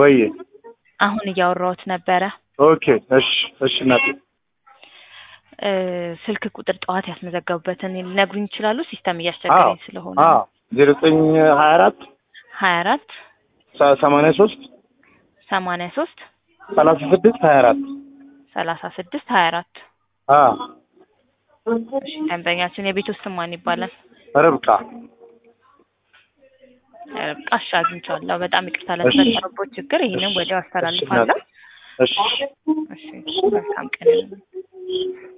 ወይ አሁን እያወራሁት ነበረ። ኦኬ እሺ እሺ እናቴ እ ስልክ ቁጥር ጠዋት ያስመዘገቡበትን ሊነግሩኝ ይችላሉ? ሲስተም እያስቸገረኝ ስለሆነ አዎ ዜሮ ዘጠኝ ሀያ አራት ሀያ አራት ሰማንያ ሶስት ሰማንያ ሶስት ሰላሳ ስድስት ሀያ አራት ሰላሳ ስድስት ሀያ አራት አዎ እሺ ደንበኛችን የቤት ውስጥ ስም ማን ይባላል? ርብቃ ርብቃ እሺ አግኝቼዋለሁ። በጣም ይቅርታ ለተፈጠረበት ችግር ይህንን ወዲያው አስተላልፋለሁ። እሺ እሺ መልካም ቀን